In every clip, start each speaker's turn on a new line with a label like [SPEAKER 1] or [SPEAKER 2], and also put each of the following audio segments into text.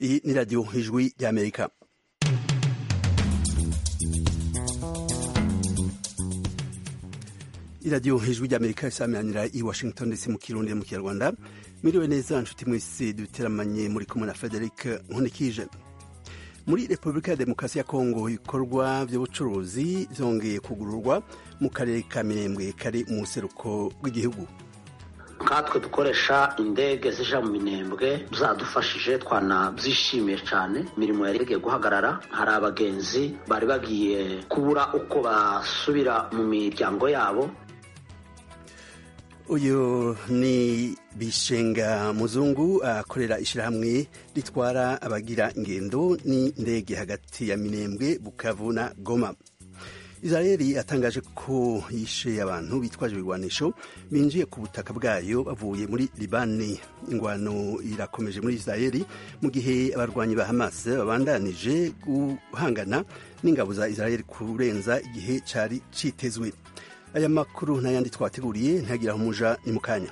[SPEAKER 1] Iyi ni radiyo ijwi ry'Amerika. iradiyo ijwi ry'amerika isaminanira i washington ndetse mu kirundi mu kinyarwanda mwiriwe neza nshuti mwese duteramanye muri kumwe na frederic nkunikije muri repubulika ya demokarasi ya kongo ibikorwa by'ubucuruzi byongeye kugururwa mu karere ka mirembwe kari mu buseruko bw'igihugu
[SPEAKER 2] nkatwe dukoresha indege zija mu minembwe zadufashije twanabyishimiye cyane imirimo yari yagiye guhagarara hari abagenzi bari bagiye kubura uko basubira mu miryango yabo
[SPEAKER 1] uyu ni bishenga muzungu akorera ishyirahamwe ritwara abagira ingendo n'indege hagati ya minembwe bukavu na goma israel yatangaje ko yishe abantu bitwaje ibigwanisho binjiye ku butaka bwayo bavuye muri libani ingwano irakomeje muri israel mu gihe abarwanyi ba hamas babandanije guhangana n'ingabo za israel kurenza igihe cyari cyitezwe aya makuru n'ayandi twateguriye ntiyagira aho umuja ni mu kanya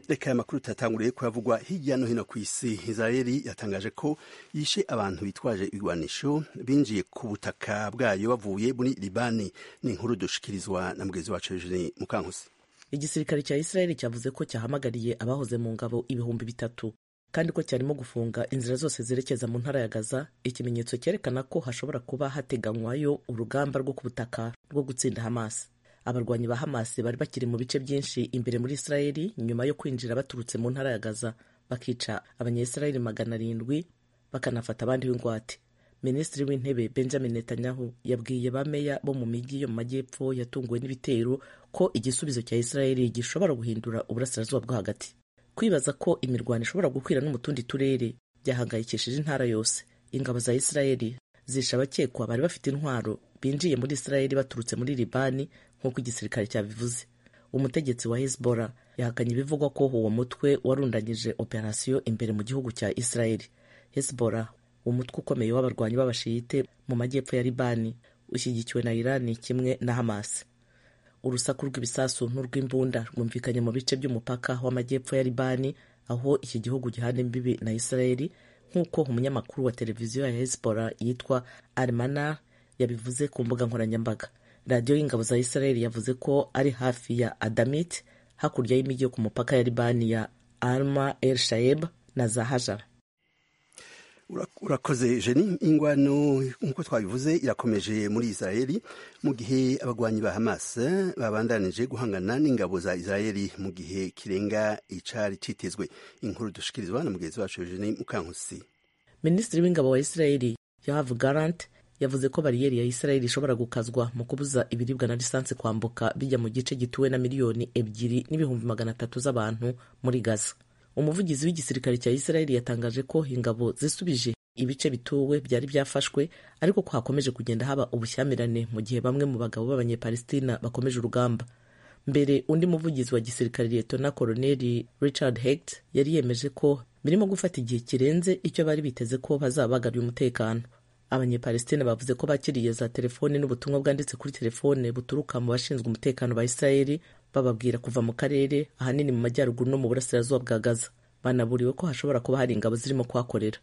[SPEAKER 1] reka aya makuru tutatanguriye kuyavugwa hirya no hino ku isi israel yatangaje ko yishe abantu bitwaje ibigwanisho binjiye ku butaka bwayo bavuye muri libani ni inkuru dushikirizwa na mugenzi wacu eugene mukankusi
[SPEAKER 3] igisirikare cya israel cyavuze ko cyahamagariye abahoze mu ngabo ibihumbi bitatu kandi ko cyarimo gufunga inzira zose zerekeza mu ntara ya Gaza ikimenyetso cyerekana ko hashobora kuba hateganywayo urugamba rwo ku butaka rwo gutsinda Hamas abarwanyi ba Hamas bari bakiri mu bice byinshi imbere muri Israel nyuma yo kwinjira baturutse mu ntara ya Gaza bakica abanyayisrael magana arindwi bakanafata abandi b'ingwate minisitiri w'intebe benjamin netanyahu yabwiye ba meya bo mu mijyi yo mu majyepfo yatunguwe n'ibitero ko igisubizo cya Israel gishobora guhindura uburasirazuba bwo hagati kwibaza ko imirwano ishobora gukwira no mu tundi turere byahangayikishije intara yose ingabo za isirayeli zisha abakekwa bari bafite intwaro binjiye muri isirayeli baturutse muri libani nk'uko igisirikare cyabivuze umutegetsi wa hezbora yahakanye ibivugwa ko uwo mutwe warundanyije operasiyo imbere mu gihugu cya isirayeli hezbora umutwe ukomeye w'abarwanyi b'abashiyite mu majyepfo ya libani ushyigikiwe na irani kimwe na hamasi urusaku rw'ibisasu n'urw'imbunda rwumvikanye mu bice by'umupaka w'amajyepfo ya libani aho iki gihugu gihana imbibi na isirayeli nk'uko umunyamakuru wa televiziyo ya hezbora yitwa armana yabivuze ku mbuga nkoranyambaga radiyo y'ingabo za isirayeli yavuze ko ari hafi ya adamit hakurya y'imijyi yo ku mupaka ya libani ya alma el shayeb na zahajara
[SPEAKER 1] urakoze jeni ingwano nk'uko twabivuze irakomeje muri israel mu gihe abagwanyi ba hamas babandanije guhangana n'ingabo za israel mu gihe kirenga icari citezwe inkuru dushikirizwa na mugenzi wacu jeni mukankusi
[SPEAKER 3] minisitiri w'ingabo wa israel yoav garant yavuze ko bariyeri ya israel ishobora gukazwa mu kubuza ibiribwa na lisansi kwambuka bijya mu gice gituwe na miliyoni ebyiri n'ibihumbi magana atatu z'abantu muri gaza umuvugizi w'igisirikare cya israel yatangaje ko ingabo zisubije ibice bituwe byari byafashwe ariko ko hakomeje kugenda haba ubushyamirane mu gihe bamwe mu bagabo b'abanyepalestina bakomeje urugamba mbere undi muvugizi wa gisirikare liyetona koloneli richard hegt yari yemeje ko birimo gufata igihe kirenze icyo bari biteze ko bazaba bagabye umutekano abanyepalestina bavuze ko bakiriye za telefoni n'ubutumwa bwanditse kuri telefone buturuka mu bashinzwe umutekano ba israel bababwira kuva mu karere ahanini mu majyaruguru no mu burasirazuba bwa gaza banaburiwe ko hashobora kuba hari ingabo zirimo kuhakorera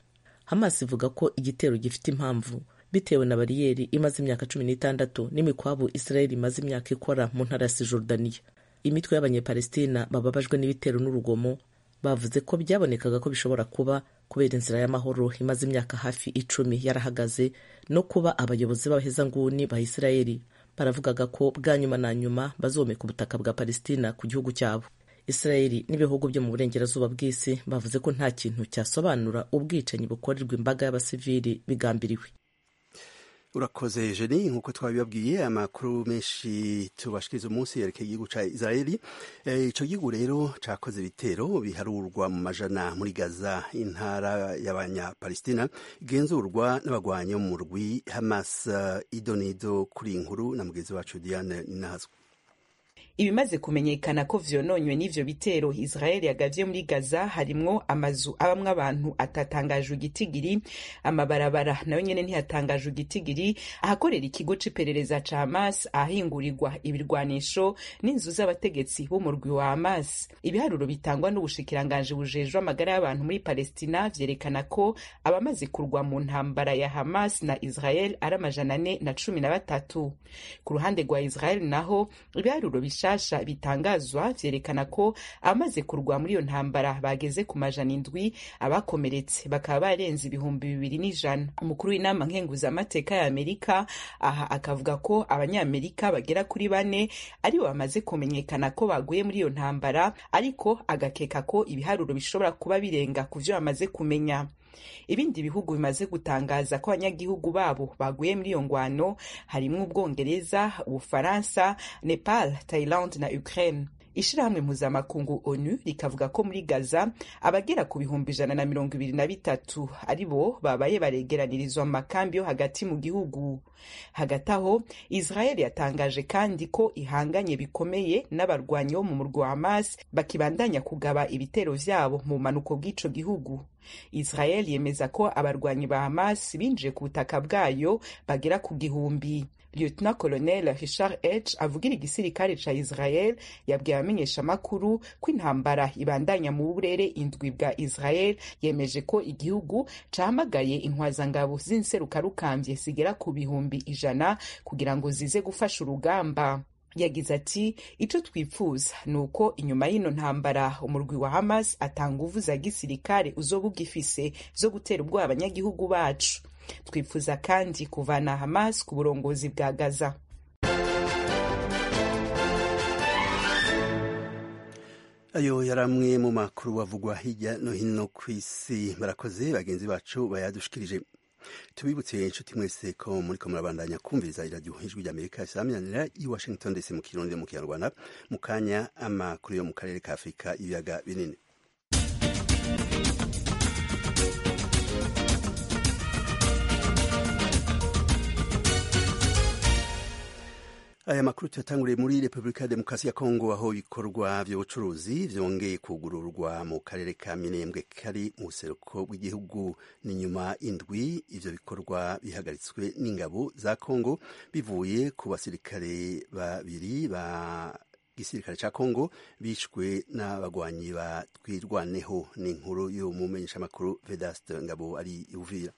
[SPEAKER 3] hamas ivuga ko igitero gifite impamvu bitewe na bariyeri imaze imyaka cumi n'itandatu n'imikwabu israel imaze imyaka ikora mu ntara ya sijordaniya imitwe y'abanyepalestina bababajwe n'ibitero n'urugomo bavuze ko byabonekaga ko bishobora kuba kubera inzira y'amahoro imaze imyaka hafi icumi yarahagaze no kuba abayobozi b'abahezanguni ba israel baravugaga ko bwa nyuma na nyuma bazomeka ubutaka bwa palestina ku gihugu cyabo israeli n'ibihugu byo mu burengerazuba bw'isi bavuze ko nta kintu cyasobanura ubwicanyi bukorerwa imbaga y'abasivili bigambiriwe
[SPEAKER 1] urakoze jeni nk'uko twabibabwiye amakuru menshi tubashikiriza umunsi yerekeye igihugu cya israel icyo gihugu rero cyakoze ibitero biharurwa mu majana muri gaza intara y'abanyapalestina igenzurwa n'abagwanyi mu murwi hamas idonido kuri inkuru na mugenzi wacu diane ninazwa
[SPEAKER 4] ibimaze kumenyekana ko vyononywe n'ivyo bitero israel yagavye muri gaza harimwo amazu abamwo abantu atatangaje igitigiri amabarabara nayo nyene ntiyatangaje igitigiri ahakorera ikigo c'iperereza ca hamas ahingurirwa ibirwanisho n'inzu z'abategetsi b'umurwi wa hamas ibiharuro bitangwa n'ubushikiranganji bujejwe amagara y'abantu muri palestina vyerekana ko abamaze kurwa mu ntambara ya hamas na israel ari amajana ane na cumi na batatu ku ruhande rwa israel naho ibiharuro bishasha bitangazwa vyerekana ko abamaze kurwa muri iyo ntambara bageze ku majana indwi abakomeretse bakaba barenze ibihumbi bibiri n'ijana umukuru w'inama nkenguzamateka ya amerika aha akavuga ko abanyamerika bagera kuri bane aribo bamaze kumenyekana ko baguye muri iyo ntambara ariko agakeka ko ibiharuro bishobora kuba birenga ku vyo bamaze kumenya ibindi bihugu bimaze gutangaza ko abanyagihugu babo baguye muri iyo ngwano harimwo ubwongereza ubufaransa nepal tayilande na ukraine ishirahamwe mpuzamakungu onu rikavuga ko muri gaza abagera ku bihumbi ijana na mirongo ibiri na bitatu ari bo babaye baregeranirizwa mu makambi yo hagati mu gihugu hagati aho israel yatangaje kandi ko ihanganye bikomeye n'abarwanyi bo mu murwa wa hamas bakibandanya kugaba ibitero vyabo mu bumanuko bw'ico gihugu israel yemeza ko abarwanyi ba hamas binjiye ku butaka bwayo bagera ku gihumbi lieutenant colonel richard h avugira igisirikare ca israel yabwiye abamenyeshamakuru ko intambara ibandanya mu burere indwi bwa israel yemeje ko igihugu cahamagaye inkwazangabo z'inserukarukambye zigera ku bihumbi ijana kugira ngo zize gufasha urugamba yagize ati icyo twifuza ni uko inyuma y'ino ntambara umurwi wa hamas atanga uvu za gisirikare uzoba ugifise zo gutera ubwoba abanyagihugu bacu twifuza kandi kuvana hamas ku burongozi bwa gaza
[SPEAKER 1] ayo yari amwe mu makuru bavugwa hirya no hino ku isi barakoze bagenzi bacu bayadushikirije tubibutse inshuti mwese ko muri ko murabandanya kumviriza iradiyo ijwi ry'amerika isaminanira i washington ndetse mu kirundi mu kinyarwanda mu kanya amakuru yo mu karere ka afurika ibiyaga binini aya makuru tuyatanguriye muri repubulika ya demokarasi ya kongo aho ibikorwa by'ubucuruzi byongeye kugururwa mu karere ka minembwe kari mu buseruko bw'igihugu ni nyuma indwi ibyo bikorwa bihagaritswe n'ingabo za kongo bivuye ku basirikare babiri ba gisirikare cya kongo bishwe n'abagwanyi batwirwaneho ni inkuru y'umumenyeshamakuru vedaste ngabo ari uvira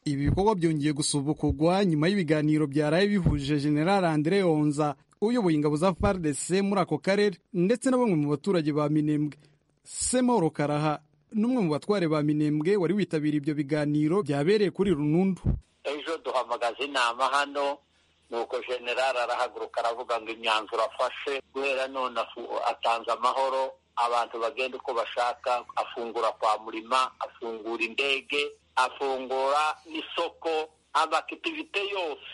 [SPEAKER 5] ibi bikorwa byongeye gusubukurwa nyuma y'ibiganiro byaraye bihuje General Andre Onza uyoboye ingabo za FARDC muri ako karere ndetse na bamwe mu baturage ba Minembwe Semoro Karaha n'umwe mu batware ba Minembwe wari witabiriye ibyo biganiro byabereye kuri Runundu
[SPEAKER 6] ejo duhamagaza inama hano nuko General arahaguruka aravuga ngo imyanzuro afashe guhera none atanze amahoro abantu bagenda uko bashaka afungura kwa murima afungura indege afungura n'isoko amakitivite yose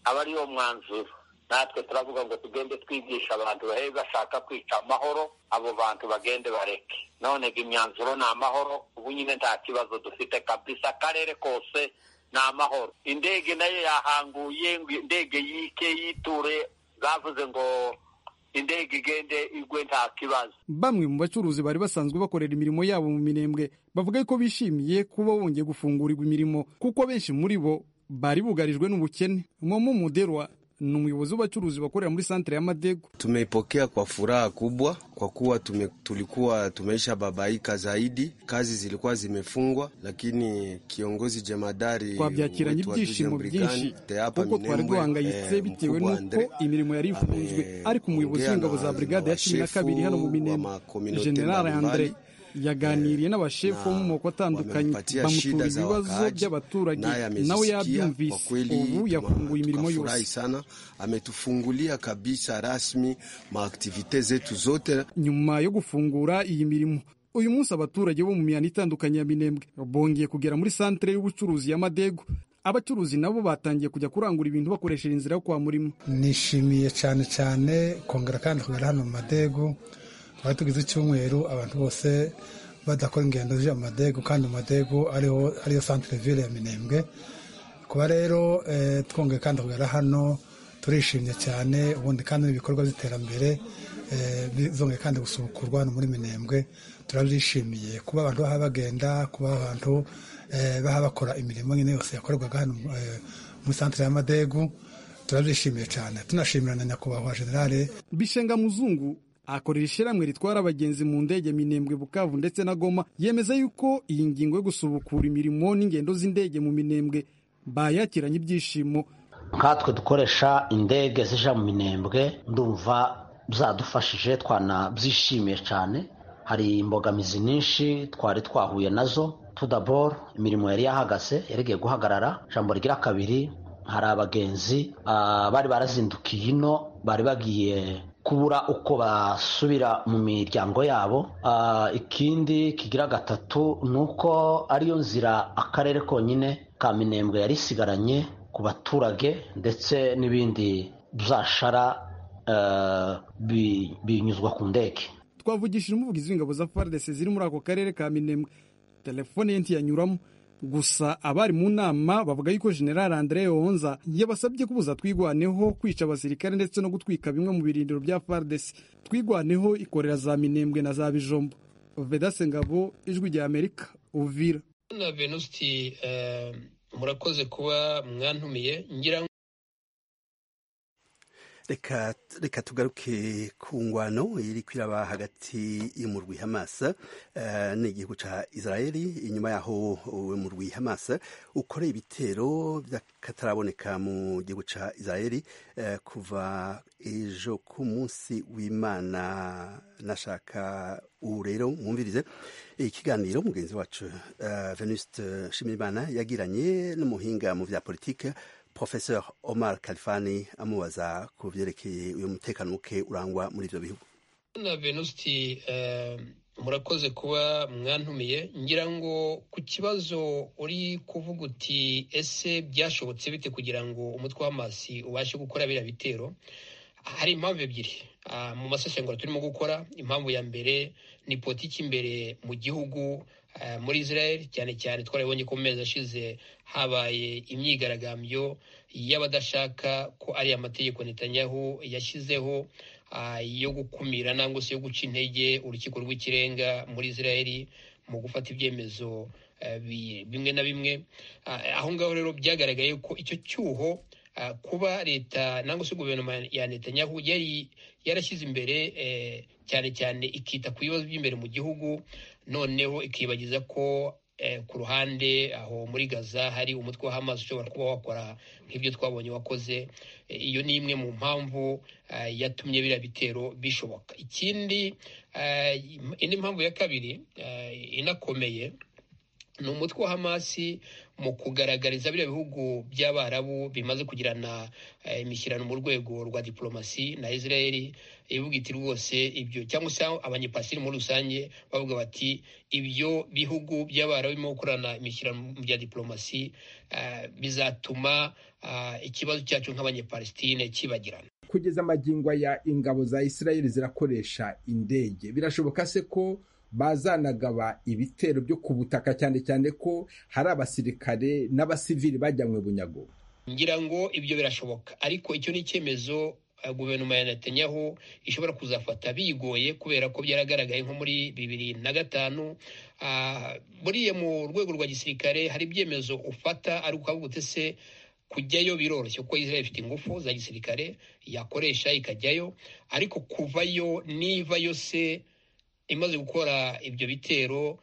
[SPEAKER 6] aba ari yo mwanzuro natwe turavuga ngo tugende twigisha abantu bahe bashaka kwica amahoro abo bantu bagende bareke none imyanzuro ni amahoro ubu nyine nta kibazo dufite kabisa akarere kose ni amahoro indege nayo yahanguye ngo indege yike yiture zavuze ngo indege igende igwe nta kibazo
[SPEAKER 5] bamwe mu bacuruzi bari basanzwe bakorera imirimo yabo mu mirembwe bavuga ko bishimiye kuba bongeye gufungurirwa imirimo kuko benshi muri bo bari bugarijwe n'ubukene mwomo muderwa ni umuyobozi w'abacuruzi bakorera muri santere ya Madego.
[SPEAKER 7] Tumeipokea kwa furaha kubwa kwa kuwa tume, tulikuwa tumeisha babaika zaidi, kazi zilikuwa zimefungwa, lakini kiongozi jemadari
[SPEAKER 5] twabyakiranye ibyishimo byinshi kuko twari duhangayitse bitewe n'uko imirimo yari ifunzwe, ariko umuyobozi w'ingabo za brigade ya cumi na kabiri hano mu Minembwe General Andre yaganiriye n'abashefu bo mu moko atandukanye bamutura ibibazo by'abaturage nawe yabyumvise ubu yafunguye imirimo yose
[SPEAKER 7] sana ametufungulia kabisa rasmi maaktivite zetu zote
[SPEAKER 5] nyuma yo gufungura iyi mirimo uyu munsi abaturage bo mu mihanda itandukanye ya minembwe bongeye kugera muri santere y'ubucuruzi ya madego abacuruzi nabo batangiye kujya kurangura ibintu bakoresheje inzira yo kwa murimo
[SPEAKER 8] nishimiye cyane cyane kongera kandi kugera hano mu madego twari tugize icyumweru abantu bose badakora ingendo z'ijya mu madego kandi mu madego ariyo santire vire ya minembwe kuba rero twongeye kandi kugera hano turishimye cyane ubundi kandi n'ibikorwa by'iterambere bizongeye kandi gusubukurwa hano muri minembwe turabishimiye kuba abantu baha bagenda kuba abantu baha bakora imirimo nyine yose yakorerwaga hano muri santire y'amadegu turabishimiye cyane tunashimira na nyakubahwa generale
[SPEAKER 5] bishenga muzungu akorera ishyirahamwe ritwara abagenzi mu ndege minembwe bukavu ndetse na goma yemeza yuko iyi ngingo yo gusubukura imirimo n'ingendo z'indege mu minembwe bayakiranye ibyishimo
[SPEAKER 2] nkatwe dukoresha indege zija mu minembwe ndumva zadufashije twanabyishimiye cyane hari imbogamizi nyinshi twari twahuye nazo tudaboro imirimo yari yahagaze yarigeye guhagarara ijambo rigira kabiri hari abagenzi bari barazindukiye ino bari bagiye kubura uko basubira mu miryango yabo ikindi kigira gatatu ni uko ariyo nzira akarere konyine ka minembwe yari isigaranye ku baturage ndetse n'ibindi byashara binyuzwa ku ndege
[SPEAKER 5] twavugishije umuvugizi w'ingabo za FARDC ziri muri ako karere ka minembwe telefone ye ntiyanyuramo gusa abari mu nama bavuga yuko general andre yonza yabasabye kubuza twigwaneho kwica abasirikare ndetse no gutwika bimwe mu birindiro bya fardesi twigwaneho ikorera za minembwe na za bijombo vedase ngabo ijwi rya amerika uvira
[SPEAKER 9] na venusti murakoze kuba mwantumiye ngira
[SPEAKER 1] reka tugaruke ku ngwano iri kwiraba hagati y'umurwi hamasa ni igihugu cya israeli inyuma yaho umurwi hamasa ukoreye ibitero by'akataraboneka mu gihugu cya israeli kuva ejo ku munsi w'imana nashaka ubu rero mwumvirize ikiganiro mugenzi wacu venuste nshimirimana yagiranye n'umuhinga mu bya politiki Professeur Omar Kalifani amubaza ku byerekeye uyu mutekano muke urangwa muri ibyo bihugu
[SPEAKER 9] na venusti murakoze kuba mwantumiye ngira ngo ku kibazo uri kuvuga uti ese byashobotse bite kugira ngo umutwe w'amasi ubashe gukora biriya bitero hari impamvu ebyiri mu masesengura turimo gukora impamvu ya mbere ni politiki imbere mu gihugu muri israel cyane cyane twarabonye ko mu mezi ashize habaye imyigaragambyo y'abadashaka ko ari amategeko Netanyahu yashyizeho yo gukumira nangwa se yo guca intege urukiko rw'ikirenga muri israel mu gufata ibyemezo bimwe na bimwe aho ngaho rero byagaragaye ko icyo cyuho kuba leta nangwa se guverinoma ya Netanyahu yari yarashyize imbere cyane cyane ikita ku bibazo by'imbere mu gihugu noneho ikibagiza ko ku ruhande aho muri gaza hari umutwe wa hamazi ushobora kuba wakora nk'ibyo twabonye wakoze iyo ni imwe mu mpamvu yatumye biriya bitero bishoboka ikindi indi mpamvu ya kabiri inakomeye ni umutwe wa hamasi mu kugaragariza biriya bihugu by'abarabu bimaze kugirana imishyirano mu rwego rwa diporomasi na israel ivuga iti rwose ibyo cyangwa se abanyepasiri muri rusange bavuga bati ibyo bihugu by'abarabu birimo gukorana imishyirano bya diporomasi bizatuma ikibazo cyacu nk'abanyepalestine kibagirana
[SPEAKER 10] kugeza amagingo ya ingabo za israel zirakoresha indege birashoboka se ko bazanagaba ibitero byo ku butaka cyane cyane ko hari abasirikare n'abasivili bajyanywe bunyago
[SPEAKER 9] ngira ngo ibyo birashoboka ariko icyo ni icyemezo guverinoma ya Netanyahu ishobora kuzafata bigoye kubera ko byaragaragaye nko muri bibiri na gatanu buriya mu rwego rwa gisirikare hari ibyemezo ufata ariko ukavuga utese kujyayo biroroshye kuko Israel ifite ingufu za gisirikare yakoresha ikajyayo ariko kuvayo nivayo se imaze gukora ibyo bitero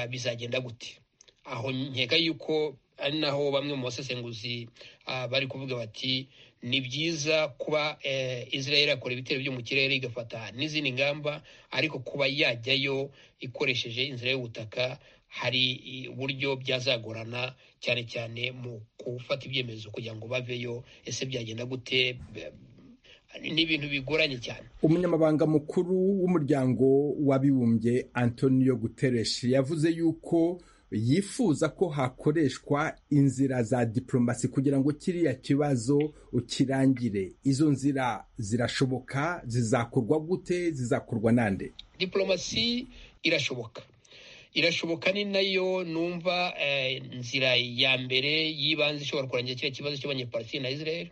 [SPEAKER 9] bizagenda gute aho nkeka yuko ari naho bamwe mu basesenguzi bari kuvuga bati ni byiza kuba israel yakora ibitero byo mu kirere igafata n'izindi ngamba ariko kuba yajyayo ikoresheje inzira y'ubutaka hari uburyo byazagorana cyane cyane mu gufata ibyemezo kugira ngo baveyo ese byagenda gute ni ibintu bigoranye cyane
[SPEAKER 10] umunyamabanga mukuru w'umuryango w'abibumbye antonio guterres yavuze yuko yifuza ko hakoreshwa inzira za diporomasi kugira ngo kiriya kibazo kirangire izo nzira zirashoboka zizakorwa gute zizakorwa nande
[SPEAKER 9] diporomasi irashoboka irashoboka ni nayo numva nzira ya mbere y'ibanze ishobora kurangira kiriya kibazo cy'abanyepalestine na israel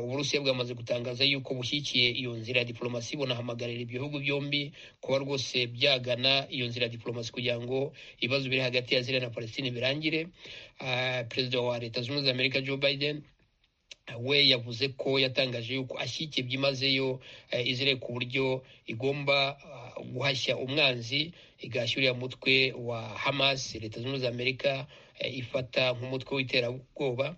[SPEAKER 9] uburusiya bwamaze gutangaza yuko bushyigikiye iyo nzira ya diporomasi bunahamagarira ibihugu byombi kuba rwose byagana iyo nzira ya diporomasi kugira ngo ibibazo biri hagati ya ziriya na palestine birangire perezida wa leta zunze ubumwe za amerika joe biden we yavuze ko yatangaje yuko ashyigikiye byimazeyo izere ku buryo igomba guhashya umwanzi igashyurira umutwe wa hamas leta zunze ubumwe za amerika ifata nk'umutwe w'iterabwoba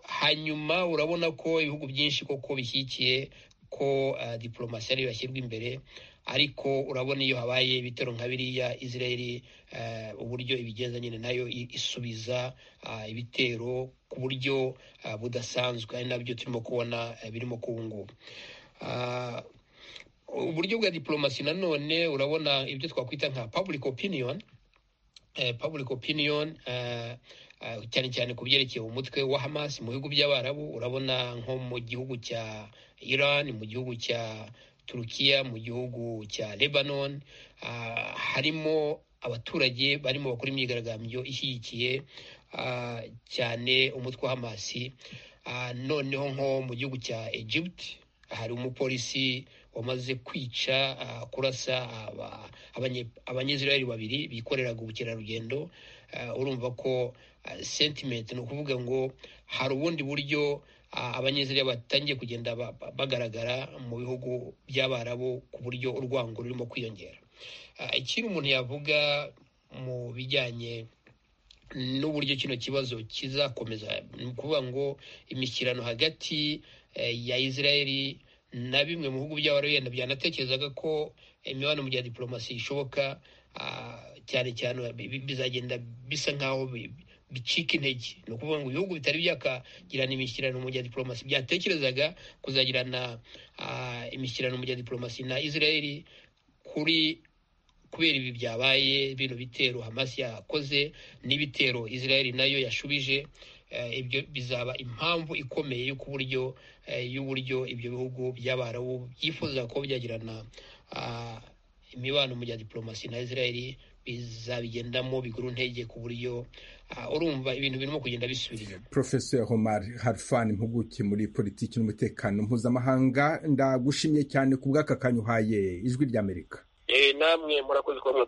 [SPEAKER 9] hanyuma urabona ko ibihugu byinshi koko bishyigikiye ko diporomasi ariyo yashyirwa imbere ariko urabona iyo habaye ibitero nka biriya israeli uburyo ibigenza nyine nayo isubiza ibitero ku buryo budasanzwe ari nabyo turimo kubona birimo kubungubu uburyo bwa diporomasi nanone urabona ibyo twakwita nka public opinion public opinion cyane cyane ku byerekeye umutwe wa hamas mu bihugu by'abarabu urabona nko mu gihugu cya iran mu gihugu cya turukiya mu gihugu cya lebanon harimo abaturage barimo bakora imyigaragambyo ishyigikiye cyane umutwe wa hamasi noneho nko mu gihugu cya egypt hari umupolisi wamaze kwica kurasa abanyezirayeri babiri bikoreraga ubukerarugendo urumva ko sentimenti ni ukuvuga ngo hari ubundi buryo abanyezirayeri batangiye kugenda bagaragara mu bihugu by'abarabu ku buryo urwango rurimo kwiyongera ikindi umuntu yavuga mu bijyanye n'uburyo kino kibazo kizakomeza ni ukuvuga ngo imishyirano hagati ya israeli na bimwe mu bihugu by'abarabu yenda byanatekerezaga ko imibonano mu gihe diporomasi ishoboka cyane cyane bizagenda bisa nk'aho bicika intege ni ukuvuga ngo ibihugu bitari byakagirana imishyirano mu gihe diporomasi byatekerezaga kuzagirana imishyirano mu gihe diporomasi na israeli kuri kubera ibi byabaye bino bitero hamas yakoze n'ibitero israeli nayo yashubije ibyo bizaba impamvu ikomeye y'uko uburyo y'uburyo ibyo bihugu by'abarabu byifuza ko byagirana imibano mu gihe diporomasi na israeli bizabigendamo bigura intege ku buryo urumva ibintu birimo kugenda bisubira inyuma
[SPEAKER 10] professor homar harfan impuguke muri politiki n'umutekano mpuzamahanga ndagushimye cyane ku bw'aka kanya uhaye ijwi ry'amerika
[SPEAKER 6] namwe murakoze kuba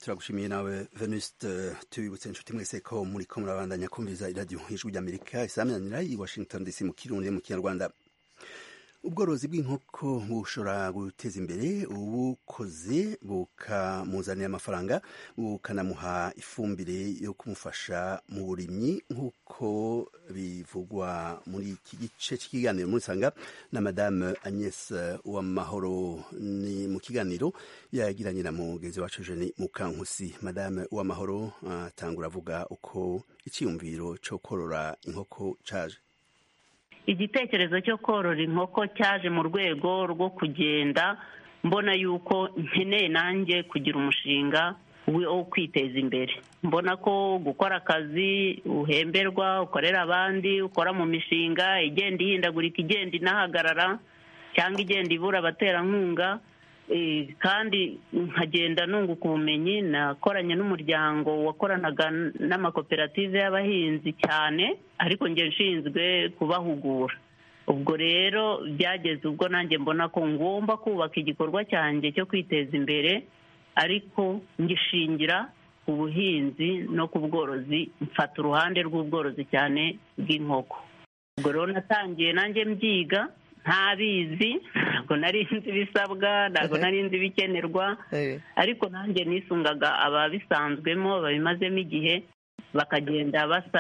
[SPEAKER 1] turagushimiye nawe venuste tubibutse inshuti mwese ko muri ko murabandanya kumviza iradiyo ijwi ry'amerika isaminanira i washington dc mu kirundi mu kinyarwanda ubworozi bw'inkoko bushobora guteza imbere ubukoze bukamuzanira amafaranga bukanamuha ifumbire yo kumufasha mu burimyi nk'uko bivugwa muri iki gice cy'ikiganiro muri sanga na madame agnes uwamahoro ni mu kiganiro yagiranye na mugenzi wacu jeni mukankusi madame uwamahoro atangura avuga uko icyiyumviro cyo korora inkoko cyaje
[SPEAKER 11] igitekerezo cyo korora inkoko cyaje mu rwego rwo kugenda mbona yuko nkeneye nanjye kugira umushinga wo kwiteza imbere mbona ko gukora akazi uhemberwa ukorera abandi ukora mu mishinga igenda ihindagurika igenda inahagarara cyangwa igenda ibura abaterankunga kandi nkagenda nunguka ubumenyi nakoranye n'umuryango wakoranaga n'amakoperative y'abahinzi cyane ariko njye nshinzwe kubahugura ubwo rero byageze ubwo nanjye mbona ko ngomba kubaka igikorwa cyanjye cyo kwiteza imbere ariko ngishingira ku buhinzi no ku bworozi mfata uruhande rw'ubworozi cyane bw'inkoko ubwo rero natangiye nanjye mbyiga ntabizi ntabwo nari nzi ibisabwa ntabwo nari nzi ibikenerwa ariko nanjye nisungaga ababisanzwemo babimazemo igihe bakagenda basa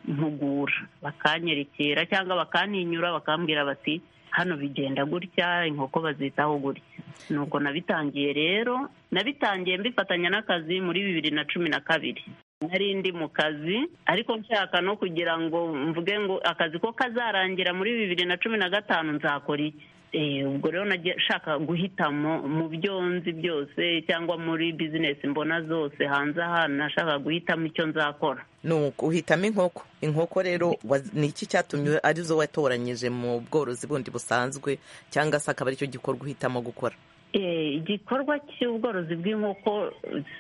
[SPEAKER 11] n'abampugura bakanyerera cyangwa bakantinyura bakambwira bati hano bigenda gutya inkoko bazitaho gutya nuko nabitangiye rero nabitangiye mbifatanya n'akazi muri bibiri na cumi na kabiri nari ndi mu kazi ariko nshaka no kugira ngo mvuge ngo akazi ko kazarangira muri bibiri na cumi na gatanu nzakora iki ubwo rero nashaka guhitamo mu byo nzi byose cyangwa muri bizinesi mbona zose hanze aha nashaka guhitamo icyo nzakora
[SPEAKER 3] nuko uhitamo inkoko inkoko rero ni iki cyatumye arizo watoranyije mu bworozi bundi busanzwe cyangwa se akaba aricyo gikorwa uhitamo gukora
[SPEAKER 11] igikorwa cy'ubworozi bw'inkoko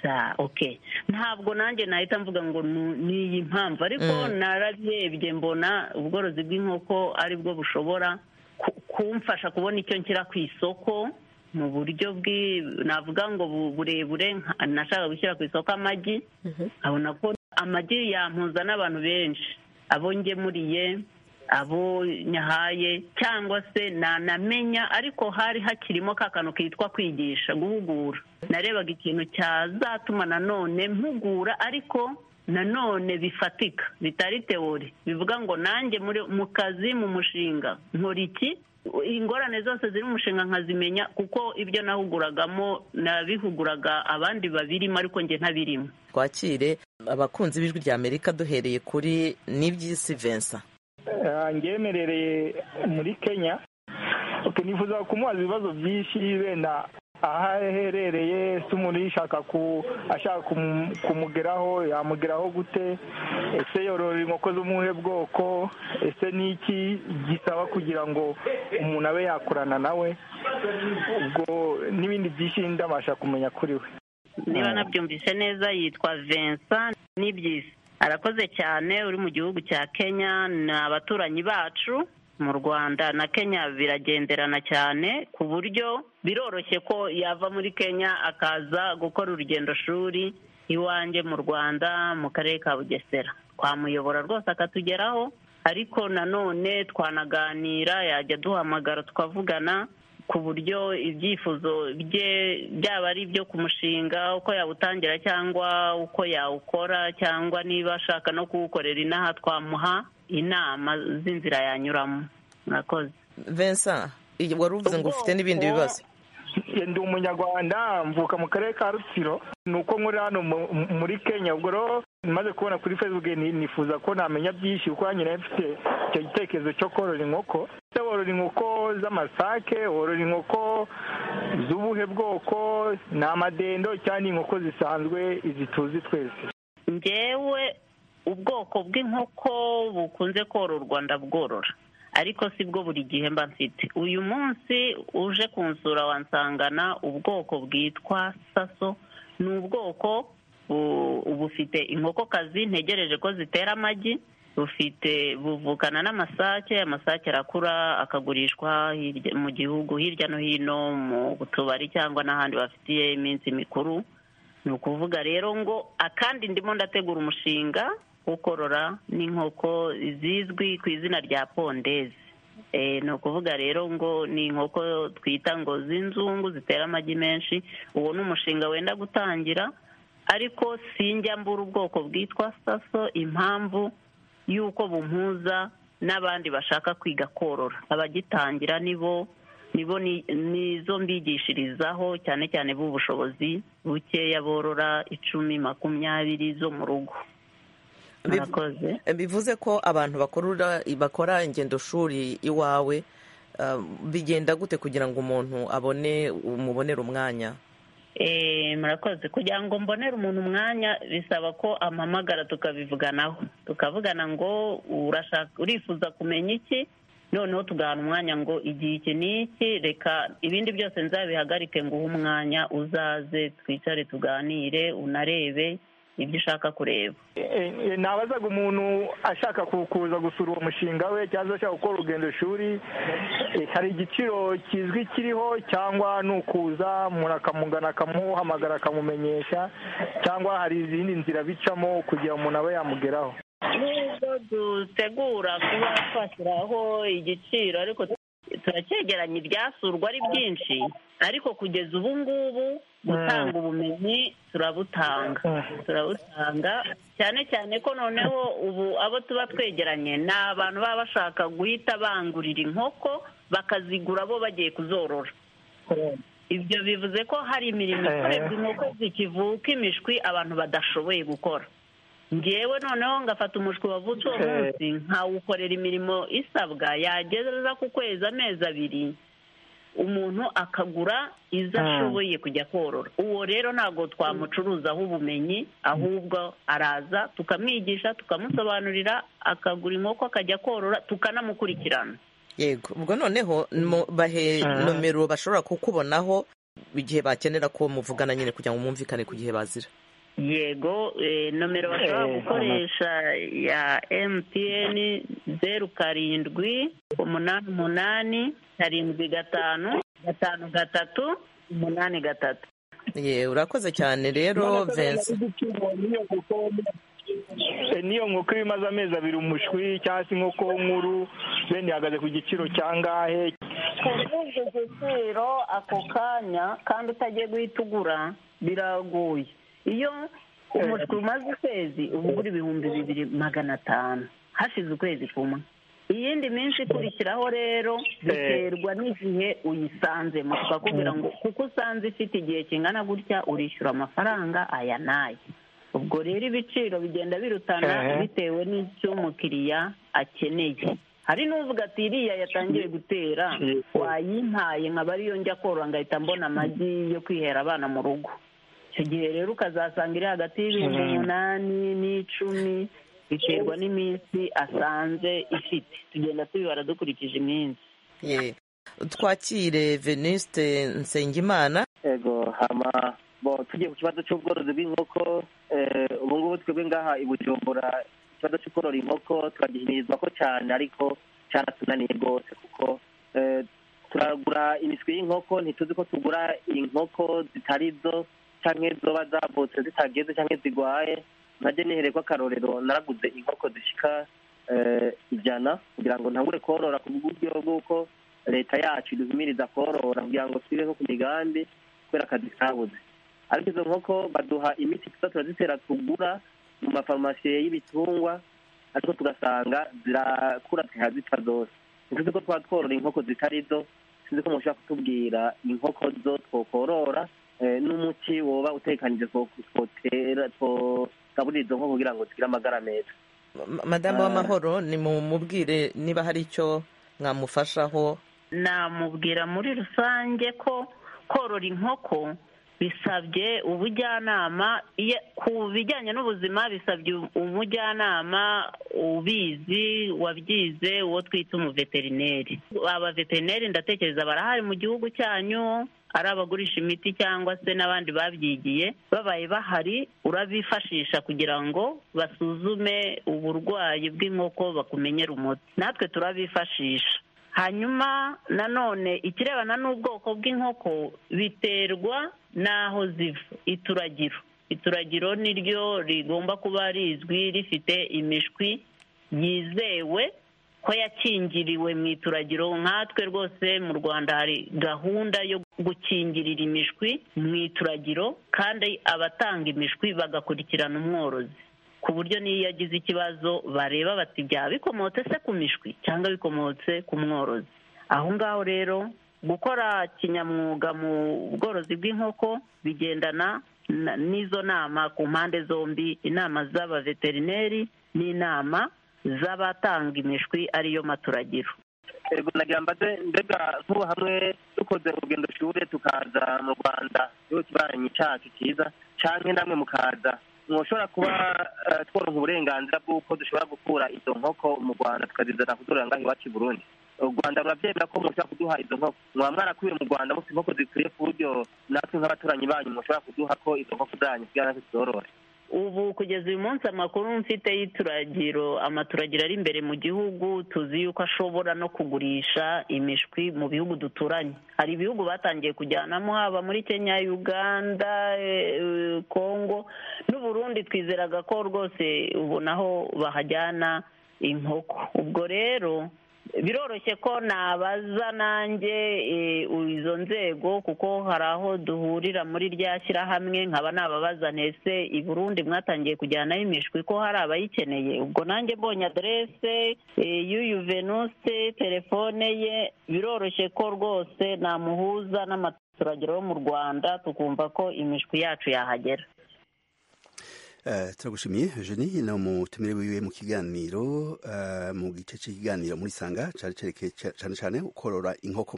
[SPEAKER 11] za oke ntabwo nanjye nahita mvuga ngo ni iyi mpamvu ariko narabyebye mbona ubworozi bw'inkoko aribwo bushobora kumfasha kubona icyo nshyira ku isoko mu buryo navuga ngo burebure nashaka gushyira ku isoko amagi nkabona ko amagi yampuza n'abantu benshi abo ngemuriye abo nyahaye cyangwa se nanamenya ariko hari hakirimo ka kantu kitwa kwigisha guhugura narebaga ikintu cyazatuma nanone mpugura ariko nanone bifatika bitari teori bivuga ngo nanjye mu kazi mu mushinga nkora iki ingorane zose ziri mu mushinga nkazimenya kuko ibyo nahuguragamo nabihuguraga abandi babirimo ariko njye ntabirimo
[SPEAKER 3] twakire abakunzi b'ijwi rya amerika duhereye kuri n'iby'isi vensa
[SPEAKER 12] ngemerereye muri kenya nifuza kumubaza ibibazo byinshi wenda aho aherereye se umuntu yishaka ashaka kumugeraho yamugeraho gute ese yorora inkoko z'umuhe bwoko ese ni iki gisaba kugira ngo umuntu abe yakorana nawe ubwo n'ibindi byinshi ndabasha kumenya kuri we
[SPEAKER 11] niba nabyumvise neza yitwa vincent n'ibyisi arakoze cyane uri mu gihugu cya kenya ni abaturanyi bacu mu rwanda na kenya biragenderana cyane ku buryo biroroshye ko yava muri kenya akaza gukora urugendo shuri iwanjye mu rwanda mu karere ka bugesera twamuyobora rwose akatugeraho ariko nanone twanaganira yajya duhamagara tukavugana ku buryo ibyifuzo bye byaba ari ibyo ku mushinga uko yawutangira cyangwa uko yawukora cyangwa niba ashaka no kuwukorera inaha twamuha inama z'inzira yanyuramo murakoze
[SPEAKER 3] vincent wari uvuze ngo ufite n'ibindi bibazo
[SPEAKER 12] ndi umunyarwanda mvuka mu karere ka rutsiro ni uko nkuri hano muri kenya ubwo rero maze kubona kuri facebook nifuza ko namenya byinshi kuko nyine mfite icyo gitekerezo cyo korora inkoko se worora inkoko z'amasake worora inkoko z'ubuhe bwoko ni amadendo cyangwa inkoko zisanzwe izi tuzi twese
[SPEAKER 11] ngewe ubwoko bw'inkoko bukunze kororwa ndabworora ariko sibwo buri gihe mba mfite uyu munsi uje kunsura wansangana ubwoko bwitwa saso ni ubwoko bufite inkokokazi ntegereje ko zitera amagi bufite buvukana n'amasake amasake arakura akagurishwa mu gihugu hirya no hino mu tubari cyangwa n'ahandi bafitiye iminsi mikuru ni ukuvuga rero ngo akandi ndimo ndategura umushinga wo korora n'inkoko zizwi ku izina rya pondezi ni ukuvuga rero ngo ni inkoko twita ngo z'inzungu zitera amagi menshi uwo ni umushinga wenda gutangira ariko sinjya mbura ubwoko bwitwa saso impamvu y'uko bumpuza n'abandi bashaka kwiga korora abagitangira nibo nibo nizo mbigishirizaho cyane cyane b'ubushobozi bukeya borora icumi makumyabiri zo mu rugo
[SPEAKER 3] bivuze ko abantu bakora ingendo shuri iwawe bigenda gute kugira ngo umuntu abone umubonere umwanya
[SPEAKER 11] murakoze kugira ngo mbonere umuntu umwanya bisaba ko ampamagara tukabivuganaho tukavugana ngo urifuza kumenya iki noneho tugahana umwanya ngo igihe iki n'iki reka ibindi byose nzabihagarike ngo uhe umwanya uzaze twicare tuganire unarebe ibyo ushaka kureba
[SPEAKER 12] nabazaga umuntu ashaka kuza gusura uwo mushinga we cyangwa ashaka gukora urugendo shuri hari igiciro kizwi kiriho cyangwa ni ukuza umuntu akamugana akamuhamagara akamumenyesha cyangwa hari izindi nzira bicamo kugira umuntu abe yamugeraho
[SPEAKER 11] nubwo dutegura kuba twashyiraho igiciro ariko turacyegeranya ibyasurwa ari byinshi ariko kugeza ubu ngubu gutanga ubumenyi turabutanga turabutanga cyane cyane ko noneho ubu abo tuba twegeranye ni abantu baba bashaka guhita bangurira inkoko bakazigura bo bagiye kuzorora ibyo bivuze ko hari imirimo ikorerwa inkoko zikivuka imishwi abantu badashoboye gukora ngewe noneho ngafata umushwi wavutse uwo munsi nkawukorera imirimo isabwa yageza ku kwezi amezi abiri umuntu akagura izo ashoboye kujya korora uwo rero ntabwo twamucuruzaho ubumenyi ahubwo araza tukamwigisha tukamusobanurira akagura inkoko akajya korora tukanamukurikirana
[SPEAKER 3] yego ubwo noneho bahe nomero bashobora kukubonaho igihe bakenera ko muvugana nyine kugira ngo mwumvikane ku gihe bazira
[SPEAKER 11] yego nomero bashobora gukoresha ya emutiyeni zeru karindwi umunani umunani karindwi gatanu gatanu gatatu umunani gatatu
[SPEAKER 3] yewe urakoze cyane rero vense
[SPEAKER 12] niyo nkoko iyo imaze amezi abiri umushwi cyangwa se inkoko nkuru bene ihagaze ku giciro cya ngahe
[SPEAKER 11] kubuzwa igiciro ako kanya kandi utagiye guhita ugura biragoye iyo umushwi umaze ukwezi uba ugura ibihumbi bibiri magana atanu hashize ukwezi kumwe iyindi minsi ikurikiraho rero biterwa n'igihe uyisanzemo tukakubwira ngo kuko usanze ifite igihe kingana gutya urishyura amafaranga aya n'aya ubwo rero ibiciro bigenda birutana bitewe n'icyo umukiriya akeneye hari n'uvuga ati iriya yatangiye gutera wayimpaye nkaba ariyo njya korora ngahita mbona amagi yo kwihera abana mu rugo icyo gihe rero ukazasanga iri hagati y'ibihumbi umunani n'icumi biterwa n'iminsi asanze ifite tugenda tubibara dukurikije iminsi
[SPEAKER 3] twakire veniste nsengimana
[SPEAKER 13] yego hama tugiye ku kibazo cy'ubworozi bw'inkoko ubu ngubu twebwe ngaha i bujumbura ikibazo cyo korora inkoko turagihimirizwa ko cyane ariko cyaratunaniye rwose kuko turagura imiswi y'inkoko ntituzi ko tugura inkoko zitari zo cyangwa zoba zavutse zitageze cyangwa zirwaye ntajya nihere ko akarorero naraguze inkoko zishyika ijana kugira ngo ntangure korora ku buryo bw'uko leta yacu iduhumiriza korora kugira ngo twibeho ku migambi kubera akazi kabuze ariko izo nkoko baduha imiti tuba turazitera tugura mu mafarumasi y'ibitungwa ariko tugasanga zirakura zitwa zose ntizi ko twaba tworora inkoko zitari zo sinzi ko mushobora kutubwira inkoko zo twokorora n'umuti woba utekanije twotera twogaburira izo nkoko kugira ngo tugire amagara meza
[SPEAKER 3] madamu w'amahoro ni mumubwire niba hari icyo mwamufashaho
[SPEAKER 11] namubwira muri rusange ko korora inkoko bisabye ubujyanama ku bijyanye n'ubuzima bisabye umujyanama ubizi wabyize uwo twita umuveterineri abaveterineri ndatekereza barahari mu gihugu cyanyu ari abagurisha imiti cyangwa se n'abandi babyigiye babaye bahari urabifashisha kugira ngo basuzume uburwayi bw'inkoko bakumenyere umuti natwe turabifashisha hanyuma nanone ikirebana n'ubwoko bw'inkoko biterwa n'aho ziva ituragiro ituragiro niryo rigomba kuba rizwi rifite imishwi yizewe ko yakingiriwe mu ituragiro nkatwe rwose mu rwanda hari gahunda yo gukingirira imishwi mu ituragiro kandi abatanga imishwi bagakurikirana umworozi ku buryo n'iyo yagize ikibazo bareba bati byaba bikomotse se ku mishwi cyangwa bikomotse ku mworozi aho ngaho rero gukora kinyamwuga mu bworozi bw'inkoko bigendana n'izo nama ku mpande zombi inama z'abaveterineri n'inama z'abatanga imishwi ariyo maturagiro
[SPEAKER 13] ego nagira mbaze mbega nk'ubu hamwe dukoze urugendo shuri tukaza mu rwanda igihugu kibaranyi cyacu cyiza cyangwa namwe mukaza ntushobora kuba tworoha uburenganzira bw'uko dushobora gukura izo nkoko mu rwanda tukazizana kuzorora ngaho iwacu i burundi u rwanda rurabyemera ko mushobora kuduha izo nkoko mwaba mwarakubiye mu rwanda mufite inkoko zikwiye ku buryo natwe nk'abaturanyi banyu mushobora kuduha ko izo nkoko zanyu kugira natwe tuzorore
[SPEAKER 11] ubu kugeza uyu munsi amakuru mfite y'ituragiro amaturagiro ari imbere mu gihugu tuzi yuko ashobora no kugurisha imishwi mu bihugu duturanye hari ibihugu batangiye kujyanamo haba muri kenya uganda kongo n'uburundi twizeraga ko rwose ubona aho bahajyana inkoko ubwo rero biroroshye ko nabaza nanjye izo nzego kuko hari aho duhurira muri rya shyirahamwe nkaba nababaza ntese i Burundi mwatangiye kujyanaho imishwi ko hari abayikeneye ubwo nanjye mbonye aderese y'uyu venuse telefone ye biroroshye ko rwose namuhuza n'amaturagiro yo mu rwanda tukumva ko imishwi yacu yahagera
[SPEAKER 1] turagushimiye jeni ni umutumire wiwe mu kiganiro mu gice cy'ikiganiro muri sanga cyane cyane korora inkoko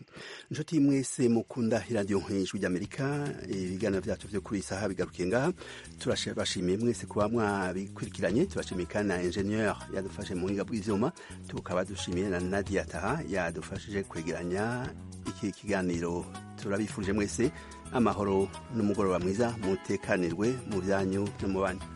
[SPEAKER 1] inshuti mwese mukunda iradiyo nk'ijwi ry'amerika ibiganiro byacu byo kuri isaha bigarukiye ngaha turabashimiye mwese kuba mwabikurikiranye turashimiye kandi na enjeniyeri yadufashe mu buhinga bw'ibyuma tukaba dushimiye na nadia taha yadufashije kwegeranya iki kiganiro turabifurije mwese amahoro n'umugoroba mwiza mutekanirwe mu byanyu no mu bandi